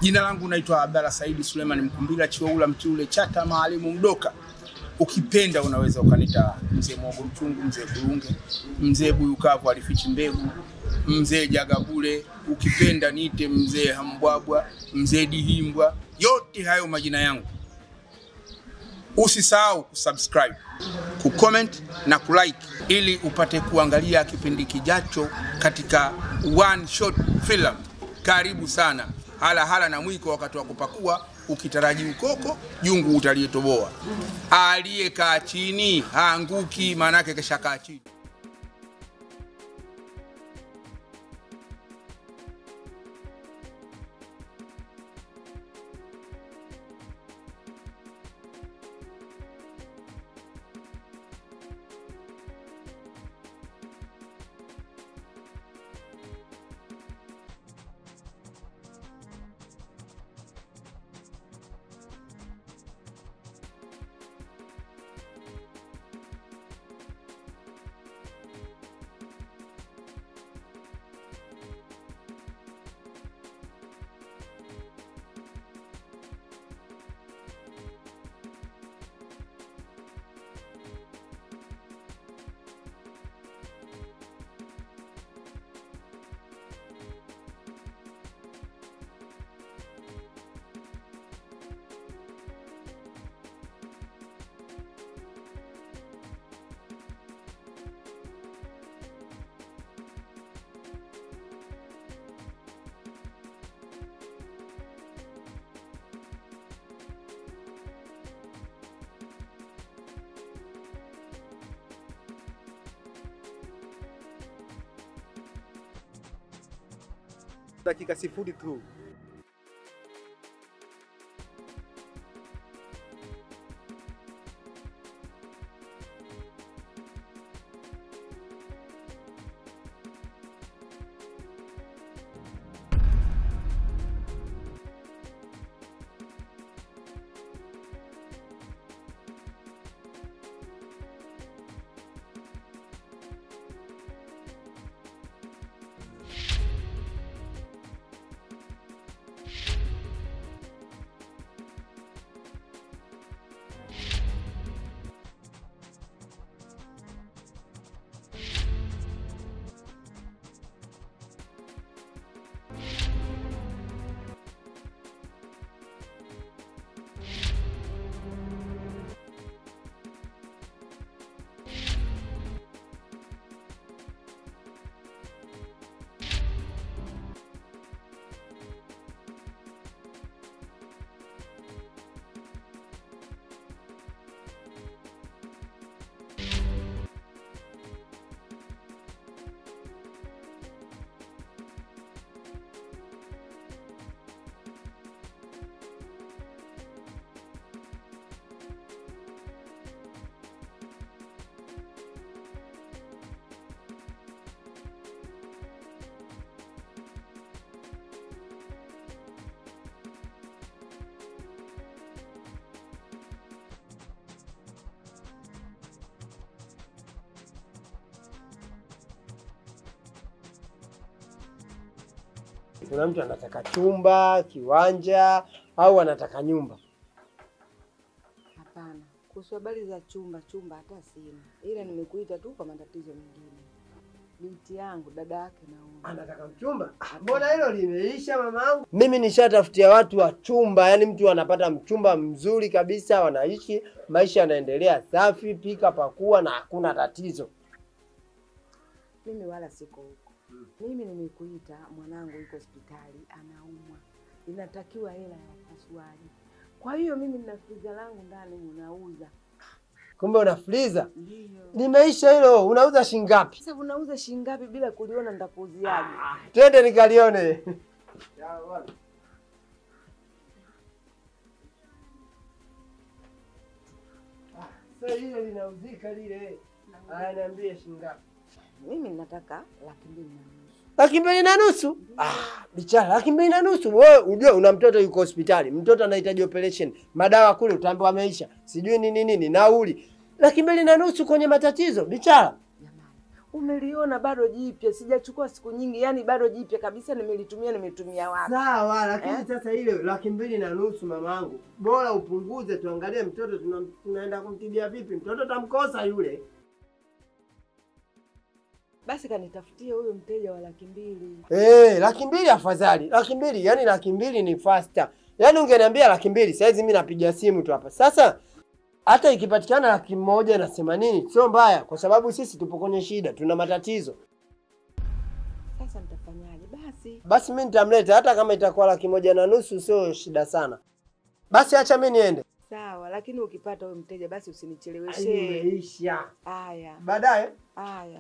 Jina langu naitwa Abdalla Saidi Suleiman Mkumbila Chiwaula Mtiule Chata Maalimu Mdoka. Ukipenda unaweza ukanita mzee Mwogo Mchungu, mzee Kurunge, mzee Buyukavu alifichi mbegu, mzee Jagabule, ukipenda niite mzee Hambwabwa, mzee Dihimbwa, yote hayo majina yangu. Usisahau kusubscribe, kucomment na kulike ili upate kuangalia kipindi kijacho katika One Shot Film. Karibu sana. Hala hala na mwiko wakati wa kupakua, ukitaraji ukoko jungu utalietoboa. Aliyekaa chini haanguki, maanake keshakaa chini. dakika sifuri tu. Kuna mtu anataka chumba, kiwanja au anataka nyumba. Hapana, kuhusu habari za chumba, chumba hata sina, ila nimekuita tu kwa matatizo mengine. Binti yangu dada yake naona Anataka mchumba? Ah, Mbona hilo limeisha mamangu? Mimi nishatafutia watu wa chumba, yani mtu anapata mchumba mzuri kabisa, wanaishi maisha yanaendelea safi, pika pakua na hakuna tatizo. mimi wala siko huko. Mimi nimekuita, mwanangu yuko hospitali anaumwa, inatakiwa hela ya upasuaji. Kwa hiyo mimi nina friza langu ndani ninauza. Kumbe una freezer? Ndio. Limeisha hilo, unauza shilingi ngapi? Sasa unauza shilingi ngapi bila kuliona nitakuuziaje? Twende nikalione. Sasa hilo linauzika lile. Haya, niambie shilingi ngapi? Mimi nataka laki mbili na nusu. laki mbili na nusu. Ah, bichara, laki mbili na nusu. Wewe ujue una mtoto yuko hospitali, mtoto anahitaji operation, madawa kule utaambiwa ameisha, sijui nini nini, nauli laki mbili na nusu kwenye matatizo. Bichara, Jamani, Umeliona bado jipya, sijachukua siku nyingi, yani bado jipya kabisa, nimelitumia nimetumia wapi? Sawa, lakini Eh? sasa ile laki mbili na nusu mamangu, bora upunguze, tuangalie mtoto tuna, tunaenda kumtibia vipi. Mtoto tamkosa yule. Basi kanitafutie huyo mteja wa laki mbili. Eh, laki mbili afadhali. Laki mbili, yani laki mbili ni faster. Yaani ungeniambia laki mbili, saizi mimi napiga simu tu hapa. Sasa hata ikipatikana laki moja na themanini sio mbaya, kwa sababu sisi tupo kwenye shida, tuna matatizo. Sasa nitafanyaje? Basi Basi mimi nitamleta, hata kama itakuwa laki moja na nusu sio shida sana. Basi acha mimi niende. sawa, lakini ukipata huyo mteja basi Ai, usinicheleweshe. Imeisha. Haya Baadaye haya.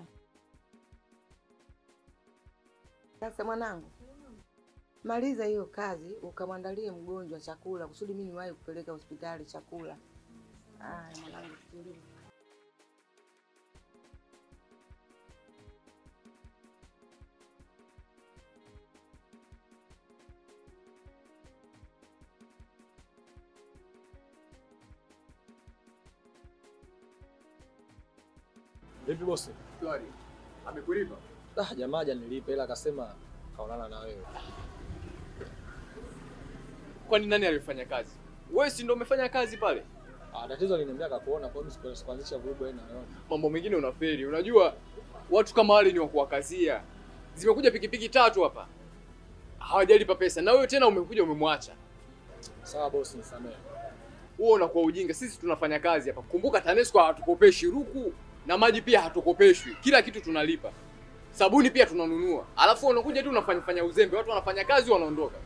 Sasa mwanangu, maliza hiyo kazi ukamwandalie mgonjwa chakula kusudi mimi niwahi kupeleka hospitali chakula. Haya mwanangu, tulie. Vipi bosi? Shwari. Amekulipa? Ah, jamaa hajanilipa ila akasema kaonana na wewe. Kwani nani alifanya kazi? Wewe si ndio umefanya kazi pale? Ah, tatizo aliniambia akakuona kwa hiyo siku- sikuanzisha vurugu wewe na wewe. Mambo mengine unaferi. Unajua watu kama wale ni wa kuwakazia. Zimekuja pikipiki tatu hapa. Hawajalipa pesa na wewe tena umekuja umemwacha. Sawa bosi, nisamehe. Huo unakuwa ujinga. Sisi tunafanya kazi hapa. Kumbuka TANESCO hatukopeshi ruku na maji pia hatukopeshwi. Kila kitu tunalipa. Sabuni pia tunanunua. Alafu unakuja tu unafanya fanya uzembe. Watu wanafanya kazi wanaondoka.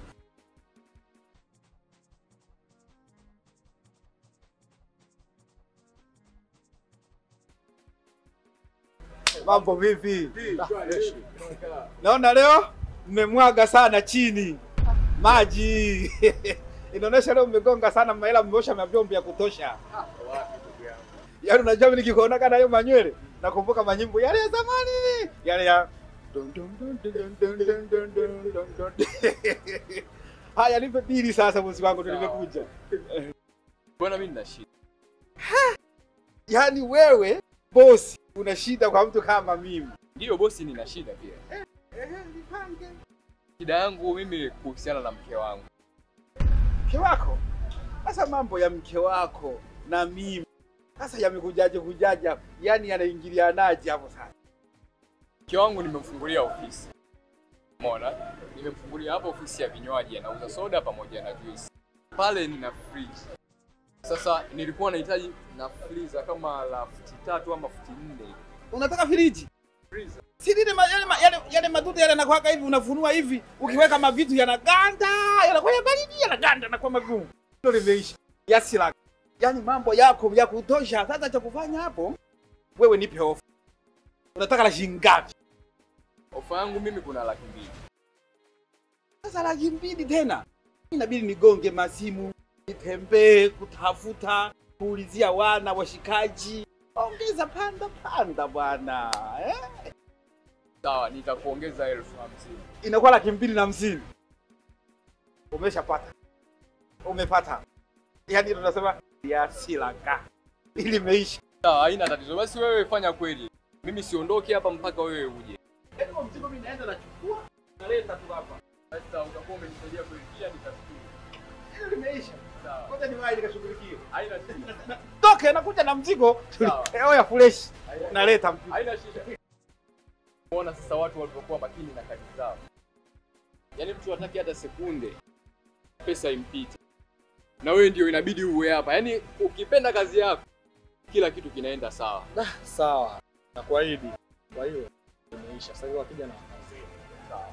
Mambo vipi? Naona leo mmemwaga sana chini maji inaonyesha leo mmegonga sana mahela, mmeosha mavyombo ya kutosha. Yaani unajua mimi nikikuona kana hiyo manywele nakumbuka manyimbo yale ya zamani yale ya dun dun dun dun dun dun dun dun dun dun. Haya, nipe bili sasa, bosi wangu, ndio nimekuja. Bwana mimi nina shida. Yaani wewe bosi una shida kwa mtu kama mimi. Ndiyo bosi, nina shida pia. Shida yangu mimi kuhusiana na mke wangu. mke wako. Sasa mambo ya mke wako na mimi sasa yamekujaje kujaja, yani yanaingilianaje hapo sasa? Mke wangu nimemfungulia ofisi. Umeona? Nimemfungulia hapa ofisi ya vinywaji, anauza soda pamoja na juice. Pale nina fridge. Sasa nilikuwa nahitaji na freezer kama la futi tatu ama futi nne. Unataka firiji? Freezer. Si lile ma, yale, ma- yale, yale madudu yale yanakuwaka hivi, unafunua hivi, ukiweka mavitu yanaganda, yanakuwa ya baridi, yanaganda, yanakuwa magumu. Hilo limeisha. Yasi lako. Yaani mambo yako ya kutosha. Sasa cha kufanya hapo, wewe nipe ofa. Unataka la shilingi ngapi? Ofa yangu mimi kuna laki mbili. Sasa laki mbili tena, inabidi nigonge masimu, nitembee kutafuta, kuulizia wana washikaji, ongeza panda panda bwana eh? Sawa, nitakuongeza elfu hamsini. Inakuwa laki mbili na hamsini. Umeshapata, umepata, yaani tunasema yasilaka ili imeisha. Sawa, haina tatizo. Basi wewe fanya kweli. Mimi siondoki hapa mpaka wewe uje. Mzigo mimi naenda nachukua, naleta tu hapa, Sasa utakuwa umenisaidia kweli, pia nitafikiri. hilo limeisha. Sawa. Ngoja niwahi nikashughulikie. Haina shida. Toke, nakuja na mzigo Sawa. oya fresh, naleta mzigo. Haina shida. Unaona sasa watu walivyokuwa makini na kazi zao. Yaani mtu hataki hata sekunde pesa impite. Na wewe ndio inabidi uwe hapa. Yaani ukipenda kazi yako kila kitu kinaenda sawa. Sawa. Nakuahidi. Kwa hiyo imeisha. Sasa hivi wakija na wazee. Sawa.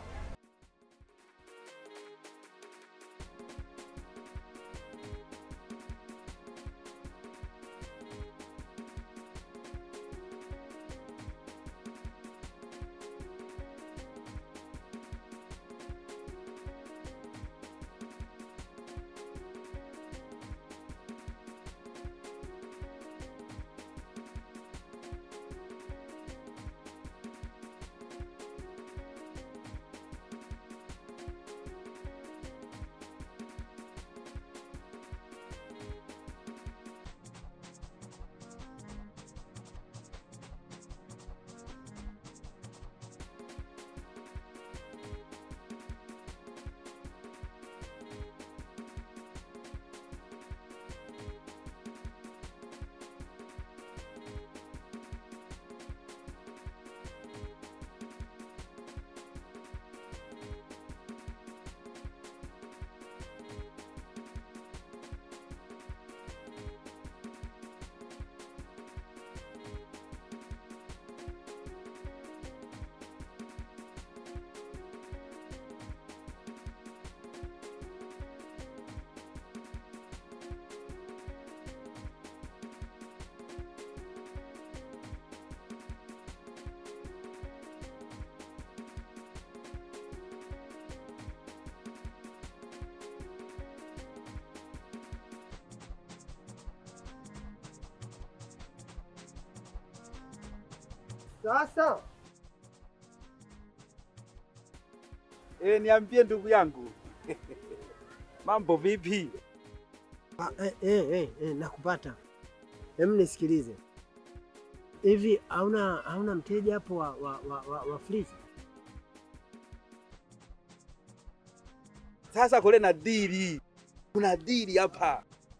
Sasa Eh, niambie ndugu yangu. Mambo vipi? ah, eh, eh, eh, eh, nakupata. Hem, nisikilize hivi, hauna hauna mteja hapo wa, wa, wa, wa, wa freezer? Sasa kule na dili, kuna dili hapa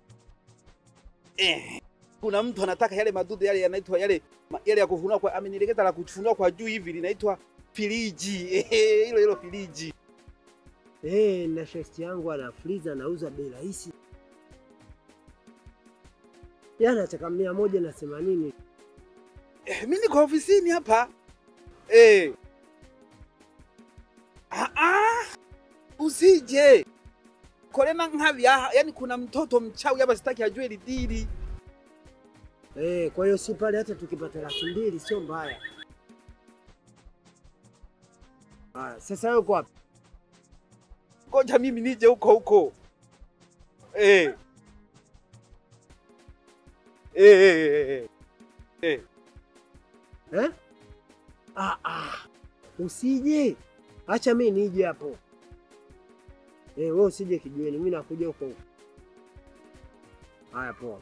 eh. Kuna mtu anataka yale madudu yale yanaitwa yale ma- yale ya kufunua kwa amenielekeza la kufunua kwa juu hivi linaitwa filiji Eh, hilo hilo filiji. Eh, na shesti yangu ana freezer anauza bei rahisi, yaani ataka mia moja na themanini. Eh, mimi niko ofisini hapa eh. Ah, ah. Usije kolena nkavi aha, yani kuna mtoto mchawi hapa, sitaki ajue hili dili. Eh, kwa hiyo si pale, hata tukipata laki mbili sio mbaya. Haya, sasa wewe uko wapi? Ngoja mimi nije huko huko eh. Eh, eh, eh, eh. Eh? Ah, ah. Usije, acha mimi nije hapo. Eh, wewe usije kijiweni, mimi nakuja huko huko. Haya, poa.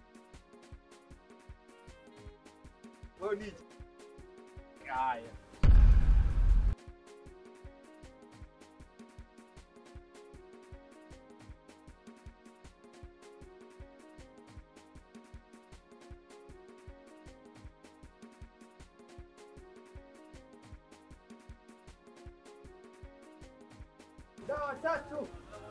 Wewe nije. Haya. Dawa tatu.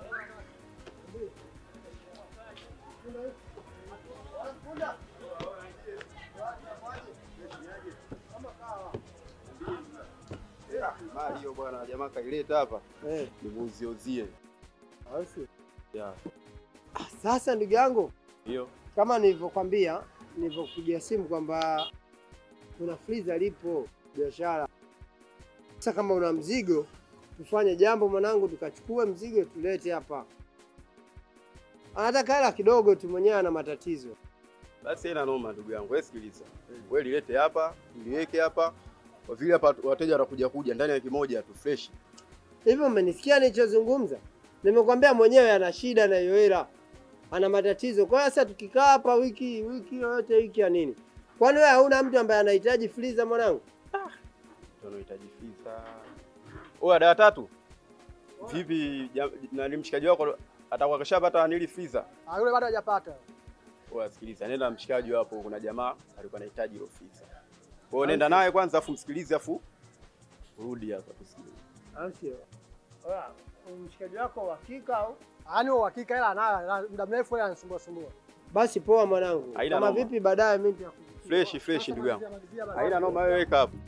Mali hiyo bwana, jamaa kaileta hapa Eh, nimuuziezie. au sio? Ya, Ah, Sasa ndugu yangu, hiyo kama nilivyokwambia, nilivyokupigia simu kwamba kuna freezer lipo biashara. Sasa kama una mzigo, tufanye jambo mwanangu, tukachukue mzigo tulete hapa. Anataka hela kidogo tu, mwenyewe ana matatizo. basi ina noma, ndugu yangu. Wewe sikiliza, wewe lilete hapa, liweke hapa, kwa vile hapa wateja watakuja kuja ndani ya wiki moja tu fresh. Hivi umenisikia nilichozungumza? Nimekwambia mwenyewe ana shida na hiyo hela, ana matatizo. Kwa hiyo sasa tukikaa hapa wiki wiki yoyote wiki ya nini? Kwani wewe hauna mtu ambaye anahitaji freezer mwanangu? Tunahitaji fisa. Oya, dada tatu. Vipi ja- nani mshikaji wako atakuwa kashapata nili freezer? Ah, yule bado hajapata. Oya, sikiliza, nenda na mshikaji hapo, kuna jamaa alikuwa anahitaji hiyo freezer. Kwa hiyo nenda naye kwanza, afu msikilize, afu rudi hapa tusikilize. Au sio? Oya, mshikaji wako wa hakika au? Yaani uhakika hela anayo, na muda mrefu yeye anasumbua sumbua. Basi poa mwanangu. Haina Kama noma. vipi baadaye mimi nitakupigia. Fresh fresh, ndugu yangu. Malizia, malizia basi. Haina noma, wewe weka hapo.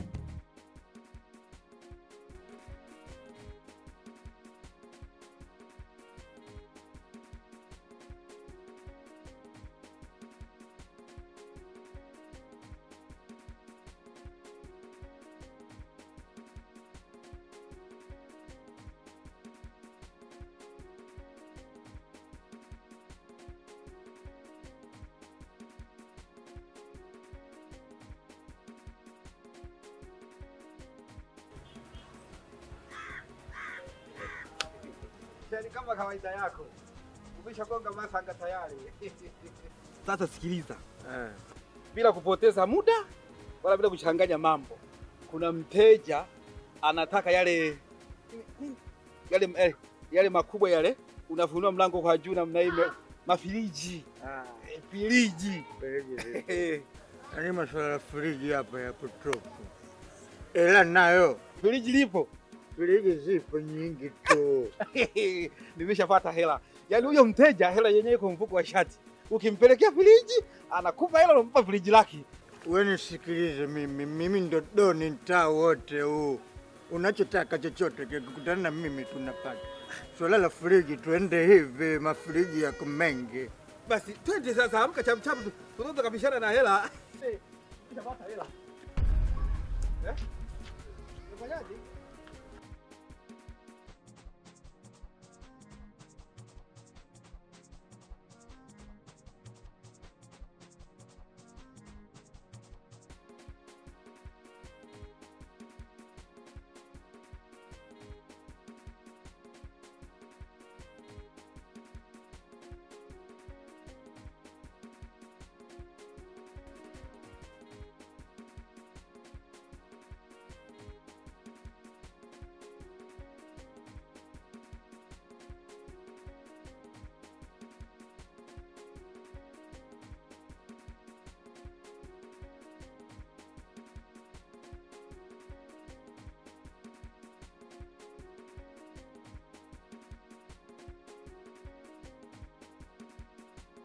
Yaani kama kawaida yako. Umeshagonga masanga tayari. Sasa sikiliza. Bila kupoteza muda wala bila kuchanganya mambo. Kuna mteja anataka yale yale yale, yale makubwa yale unafunua mlango kwa juu namna hii ma- mafiriji. Eh, Firiji. Eh, Yaani masuala ya friji hapa ya kutoka. Ela nayo Firiji lipo. friji zipo nyingi tu. Nimeshapata hela. Yaani huyo mteja hela yenyewe iko mfuko wa shati. Ukimpelekea firiji anakupa hela unampa firiji lake. Wewe nisikilize mimi, mimi ndo doni mtaa wote huu. Unachotaka chochote kikutana na mimi tunapata. Swala la friji tuende hivi, mafriji yako mengi. Basi twende sasa, amka chamchapu, tu- tunaweza kabishana na hela. Eh, Nimeshapata hela. Eh? Unafanyaje?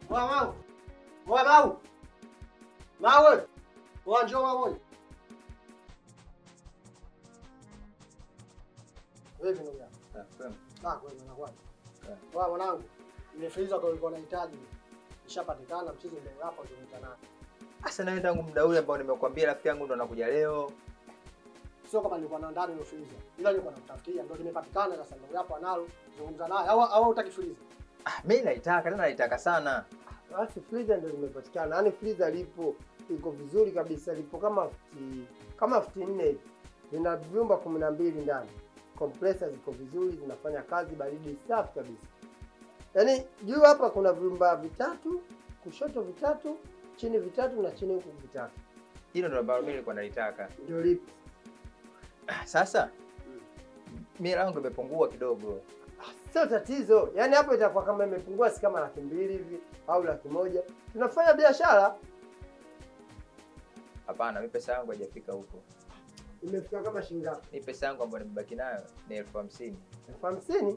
Wa mau. Wa mau. Mawe. Wa njoo wa moja. Vipi ndugu yangu? Ah, kwa hiyo nakuwa. Wa mwanangu. Nimefiliza kwa ulikuwa unahitaji. Nishapatikana mchezo ndio hapa tumetanana. Sasa nawe tangu muda ule ambao nimekuambia rafiki yangu ndo anakuja leo. Sio kama nilikuwa na ndani nimefiliza. Ila nilikuwa nakutafutia ndio nimepatikana sasa ndio hapo analo. Zungumza naye au au hutaki filiza? Ah, mimi naitaka tena naitaka sana. Basi freezer ndio limepatikana. Yaani freezer lipo iko vizuri kabisa, lipo kama futi kama futi nne hivi. Lina vyumba kumi na mbili ndani. Compressor ziko vizuri, zinafanya kazi, baridi safi kabisa. Yaani juu hapa kuna vyumba vitatu, kushoto vitatu, chini vitatu na chini huku vitatu. Hilo ndo ambalo mimi nilikuwa nalitaka. Ndio lipo. Ah, Sasa mimi langu imepungua kidogo. Sio tatizo. Yaani hapo itakuwa kama imepungua si kama laki mbili hivi au laki moja. Tunafanya biashara. Hapana, mimi pesa yangu haijafika huko. Imefika kama shilingi ngapi? Mimi pesa yangu ambayo nimebaki nayo ni elfu hamsini. elfu hamsini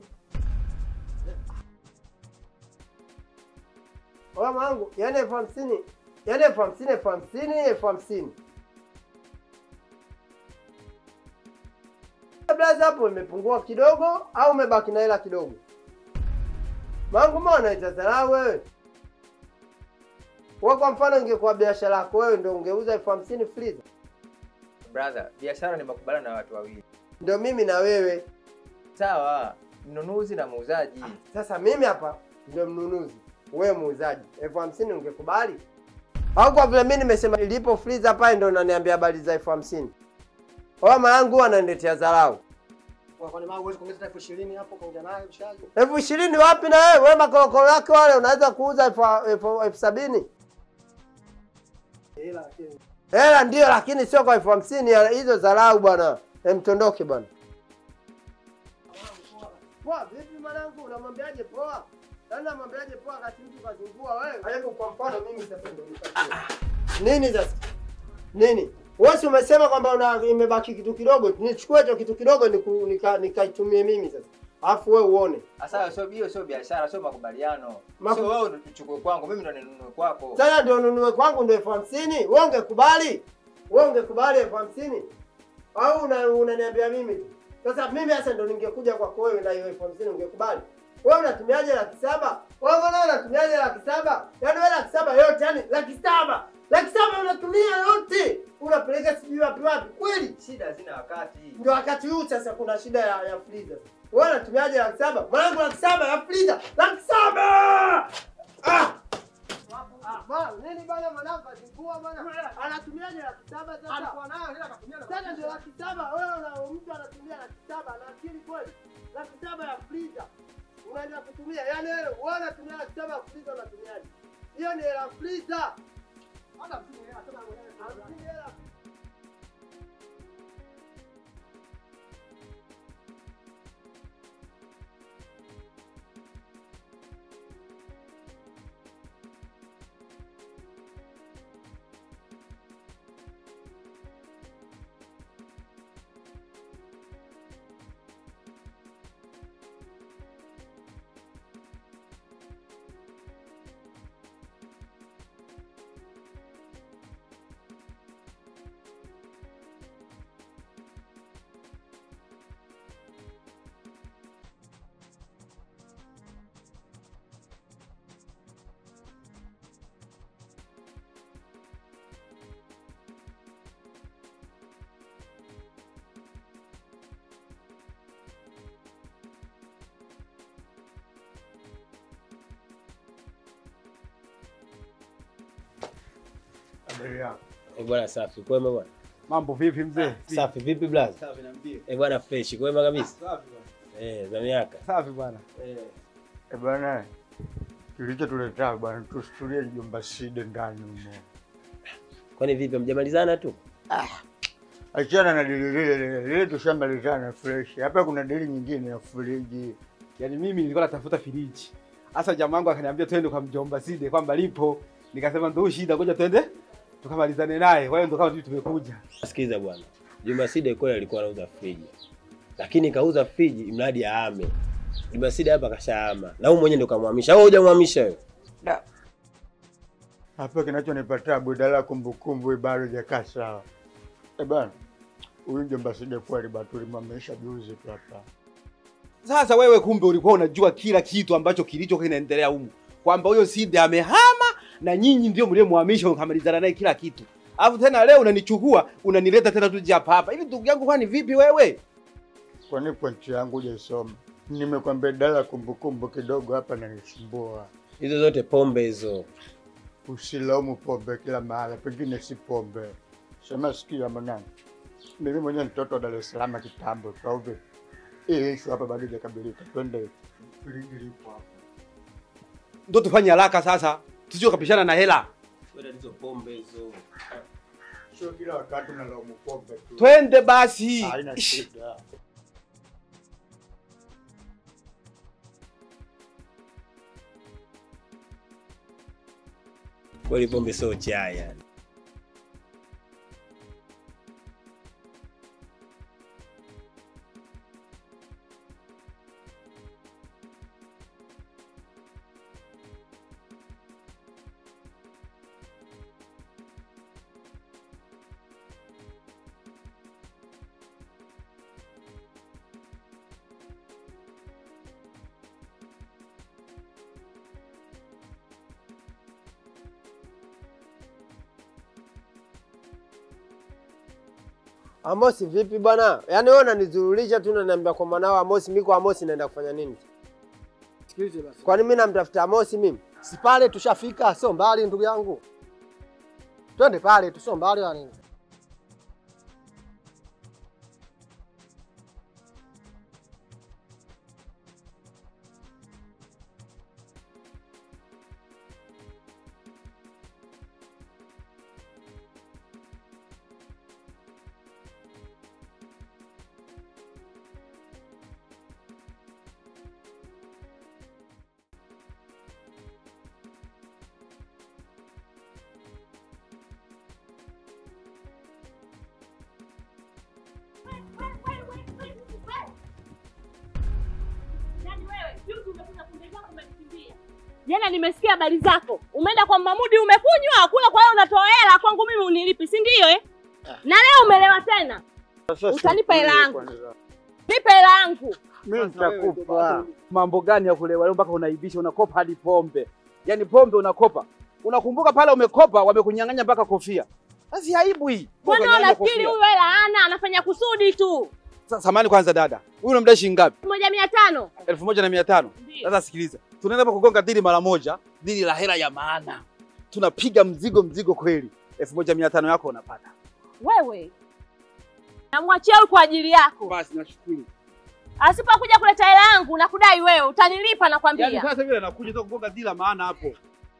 Mama wangu, yaani elfu hamsini yaani elfu hamsini elfu hamsini elfu hamsini Blaza hapo imepungua kidogo au umebaki na hela kidogo? Mangu mbona unaita dharau wewe? Wewe kwa mfano ingekuwa biashara yako wewe ndio ungeuza elfu hamsini freezer. Brother, biashara ni makubaliano na watu wawili. Ndio mimi na wewe. Sawa, mnunuzi na muuzaji. Sasa mimi hapa ndio mnunuzi, wewe muuzaji. elfu hamsini ungekubali? Au kwa vile mimi nimesema ilipo freezer pale ndio unaniambia habari za elfu hamsini? Mama yangu huwa ananiletea dharau. Kwa kwani mau huwezi kuongeza elfu ishirini hapo kaongea naye mshaji. elfu ishirini wapi na wewe? Wewe makorokoro yako wale unaweza kuuza elfu elfu- elfu sabini Ila lakini hela ndio, lakini sio kwa elfu hamsini. ya- Hizo dharau bwana. Em, tondoke bwana. Poa vipi mwanangu, unamwambiaje poa? Yaani namwambiaje poa wakati mtu kazingua wewe? Hebu kwa mfano mimi sasa ndio nipatie. Nini sasa? Nini? Wewe si umesema kwamba una imebaki kitu kidogo, nichukue hicho kitu kidogo niku- nika- nikaitumie mimi sasa. Alafu wewe uone. Sasa sio hiyo sio biashara, sio makubaliano. Maku- Sio wewe ndo tuchukue kwangu, mimi ndo ninunue kwako. Sasa ndio nunue kwangu ndio elfu hamsini. Wewe ungekubali? Wewe ungekubali elfu hamsini? Au una- unaniambia mimi tu? Sasa mimi sasa ndio ningekuja kwako wewe na hiyo elfu hamsini ungekubali? Wewe unatumiaje laki saba? Wewe mbona unatumiaje laki saba? Yaani wewe laki saba yote, yani laki saba. Laki saba unatumia yote. Unapeleka sijui wapi wapi. Kweli? Shida hazina wakati. Ndio wakati huu sasa kuna shida ya, ya freezer. Wewe unatumiaje laki saba? Mwanangu laki saba ya freezer. Laki saba! Ah! Ah, bwana, nini bwana mwanangu azingua bwana? Anatumiaje laki saba sasa? alikuwa nayo ila akatumia na Sasa ndio laki saba. Wewe una mtu anatumia laki saba ana akili kweli? Laki saba ya freezer. Unaenda kutumia. Yaani wewe wewe unatumia laki saba ya freezer unatumiaje? Hiyo ni hela freezer. hata mtu yeye anasema mwenyewe. Hamsini hela Habari yako? Eh, bwana safi. Kwema bwana. Mambo vipi mzee? Safi vipi blaza? Safi niambie. Eh, bwana fresh. Kwema kabisa. Safi bwana. Eh, za miaka. Safi bwana. Eh bwana, kilichotuleta bwana, tusitulie jomba Side ndani humo. Kwani vipi mjamalizana tu? Achana na dili lile lile lile, tushamalizana fresh. Hapa kuna dili nyingine ya friji. Yaani mimi nilikuwa natafuta firiji. Sasa jamaa wangu akaniambia twende kwa mjomba Side kwamba lipo. Nikasema ndio shida, ngoja twende tukamalizane naye. Kwa hiyo ndo kama tu tumekuja. Sikiza bwana. Juma Side kweli alikuwa anauza friji. Lakini kauza friji mradi aame. Juma Side hapa kashahama. Na wewe mwenyewe ndio kamhamisha. Au hujamhamisha wewe? Hapa kinachonipa tabu badala kumbukumbu hii bado hajakaa sawa. Eh bana, huyu mjomba Side kweli bado tulimwamisha juzi tu hapa. Sasa wewe kumbe ulikuwa unajua kila kitu ambacho kilicho kinaendelea humu, kwamba huyo Side amehama na nyinyi ndio mliomhamisha mkamalizana naye kila kitu, alafu tena leo unanichukua unanileta tena tuje hapa hapa. Hivi ndugu yangu, kwani vipi wewe? Kwani pointi yangu hujaisoma? Nimekwambia dala kumbukumbu kidogo hapa nanisumbua. Hizo zote pombe hizo. Usilaumu pombe kila mahala, pengine si pombe. Sema sikia mwanangu, mimi mwenyewe mtoto wa Dar es Salaam kitambo tu, au vipi? Hii issue hapa bado haijakabilika. Twende friji lipo hapa. Ndio tufanye haraka sasa, tusije kapishana na hela. Wewe hizo pombe hizo. Sio kila wakati unalaumu pombe tu. Twende basi. Haina shida. Kweli pombe sio chai yani. Amosi vipi bwana? Yaani wewe unanizurulisha tu unaniambia kwa mwanao Amosi, mimi kwa Amosi naenda kufanya nini? Sikilize basi. Kwani mimi namtafuta Amosi mimi? Si pale tushafika, sio mbali ndugu yangu. Twende pale tu, sio mbali wala nini. Jana nimesikia habari zako, umeenda kwa Mamudi umekunywa kula, kwa hiyo unatoa hela kwangu mimi unilipi, si ndio eh? Na leo umelewa tena, utanipa hela yangu, nipe hela yangu. Mimi nitakupa. Mambo gani ya kulewa leo mpaka unaibisha, unakopa hadi pombe? Yaani pombe unakopa. Unakumbuka pale umekopa wamekunyang'anya mpaka kofia. Sasa aibu hii. Mbona unafikiri huyu hela hana, anafanya kusudi tu? Sa- Samahani kwanza dada. Huyu unamdai shilingi ngapi? moja mia tano elfu moja na mia tano. Sasa sikiliza, tunaenda hapa kugonga dili mara moja, dili la hela ya maana. Tunapiga mzigo mzigo kweli, elfu moja mia tano yako unapata. Wewe namwachia huyu kwa ajili yako, Basi nashukuru. asipokuja kuleta hela yangu nakudai wewe, utanilipa nakwambia. Yaani sasa vile anakuja tu kugonga dili la maana hapo.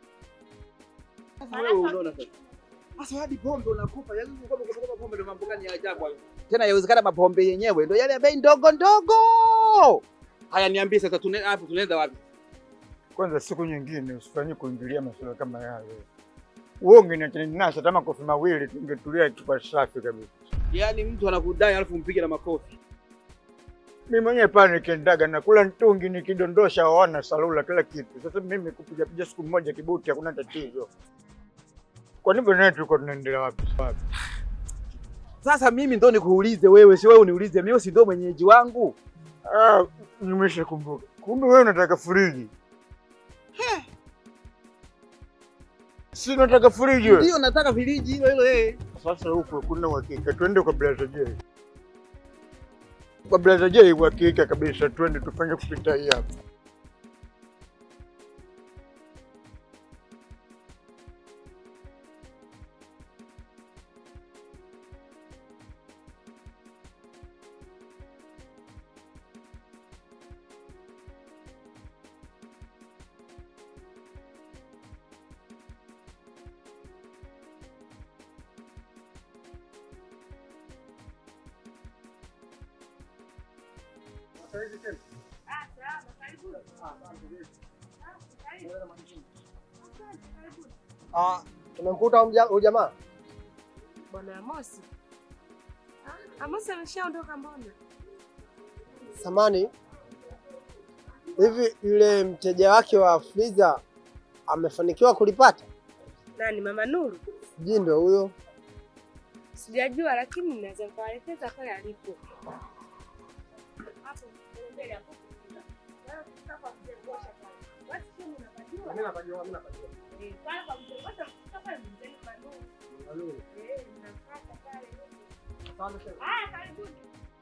Sasa wewe unaona sasa. Sasa hadi pombe unakupa, yaani kwamba kukopa pombe ndio mambo gani ya ajabu hayo? Tena yawezekana mapombe yenyewe ndio yale ya bei ndogo ndogo. Haya niambie sasa tune hapo tunaenda wapi? Kwanza siku nyingine usifanye kuingilia masuala kama yale. Wewe ungeniacha hata makofi mawili tungetulia chupa safi kabisa. Yaani mtu anakudai alafu mpige na makofi. Mimi mwenyewe pale nikiendaga nakula mtungi nikidondosha waona salula kila kitu. Sasa mimi kupiga piga siku moja kibuti hakuna tatizo. Kwa nini bwana tulikuwa tunaendelea wapi? Wapi? Sasa mimi ndo nikuulize wewe, si wewe uniulize mimi, si ndo mwenyeji wangu? Ah, nimeshakumbuka. Kumbe wewe unataka friji. Si nataka friji wewe. Ndio nataka friji hilo hilo eh. Sasa huko kuna uhakika, twende kwa Blaza J. Kwa Blaza J uhakika kabisa, twende tufanye kupita hii hapa. Ah, tumemkuta huyu mja- huyu jamaa. Bwana Amosi. Ah, Amosi ameshaondoka mbona? Samani, hivi yule mteja wake wa Friza amefanikiwa kulipata? Nani, mama Nuru? Sijui ndo huyo. Sijajua, lakini naweza nikawaelekeza pale alipo. Hapo mbele hapo. Mimi napajua, mimi napajua. Eh, pale kwa mzee Ngosha, ukifika pale mzee Manuru. Manuru. Eh, mnafuata pale. Asante sana. Haya, karibuni.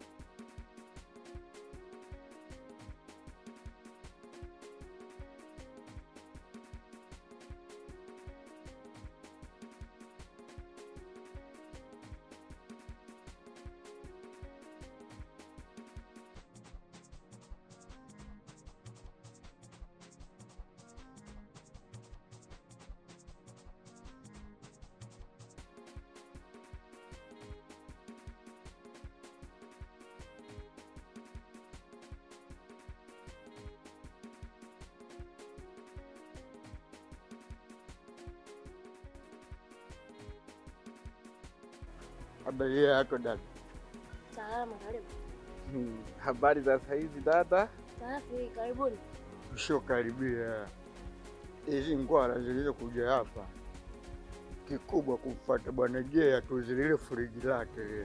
Habari yako dada? Salama, karibu. Hmm, habari za saizi dada? Safi, karibuni. Ushokaribia hizi ngwara zilizokuja hapa, kikubwa kumfuata bwana Jay atuzilile friji lake lile.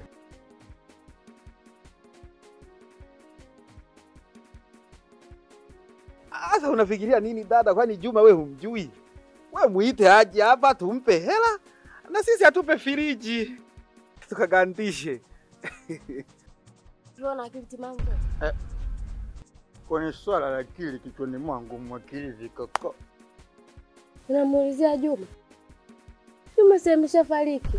Sasa unafikiria nini dada? Kwani Juma we humjui? We muite aje hapa tumpe hela na sisi atupe firiji tukagandishe. Tuona akili timamu. Eh, kwenye swala la akili kichwani mwangu mwakili koko Unamuulizia Juma? Juma si ameshafariki.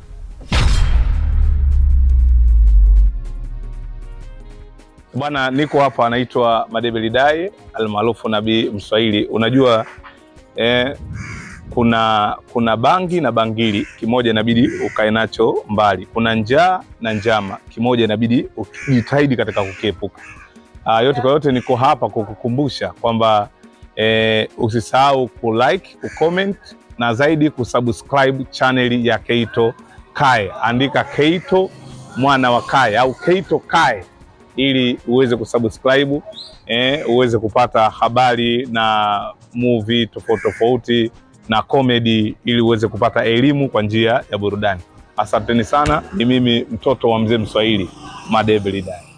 Bwana, niko hapa, anaitwa Madebe Lidai almaarufu Nabii Mswahili. Unajua eh, kuna kuna bangi na bangili, kimoja inabidi ukae nacho mbali. Kuna njaa na njama, kimoja inabidi ujitahidi katika kukiepuka. Ah, yote kwa yote, niko hapa kukukumbusha kwamba eh, usisahau kulike, kucomment na zaidi kusubscribe chaneli ya Keito Kae. Andika Keito mwana wa Kae au Keito Kae ili uweze kusubscribe eh, uweze kupata habari na movie tofauti tofauti na comedy ili uweze kupata elimu kwa njia ya burudani. Asanteni sana, ni mimi mtoto wa mzee Mswahili Madebe Lidai.